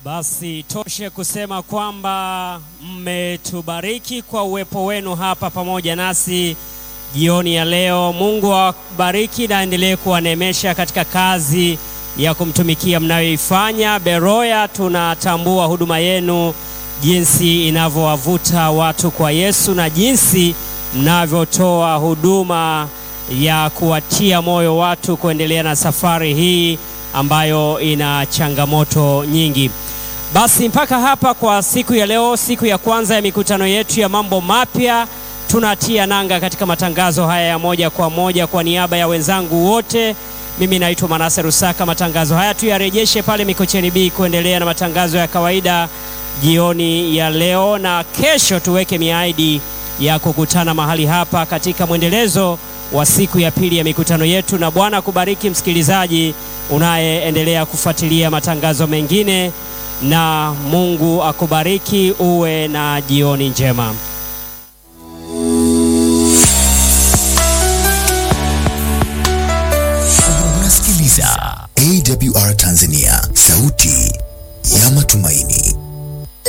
Basi toshe kusema kwamba mmetubariki kwa uwepo wenu hapa pamoja nasi jioni ya leo. Mungu awabariki na aendelee kuwaneemesha katika kazi ya kumtumikia mnayoifanya. Beroya, tunatambua huduma yenu jinsi inavyowavuta watu kwa Yesu na jinsi mnavyotoa huduma ya kuwatia moyo watu kuendelea na safari hii ambayo ina changamoto nyingi. Basi mpaka hapa kwa siku ya leo, siku ya kwanza ya mikutano yetu ya mambo mapya, tunatia nanga katika matangazo haya ya moja kwa moja. Kwa niaba ya wenzangu wote, mimi naitwa Manase Rusaka. Matangazo haya tuyarejeshe pale Mikocheni B kuendelea na matangazo ya kawaida jioni ya leo, na kesho tuweke miadi ya kukutana mahali hapa katika mwendelezo wa siku ya pili ya mikutano yetu. Na Bwana kubariki msikilizaji unayeendelea kufuatilia matangazo mengine, na Mungu akubariki. Uwe na jioni njema. Unasikiliza AWR Tanzania, sauti ya matumaini.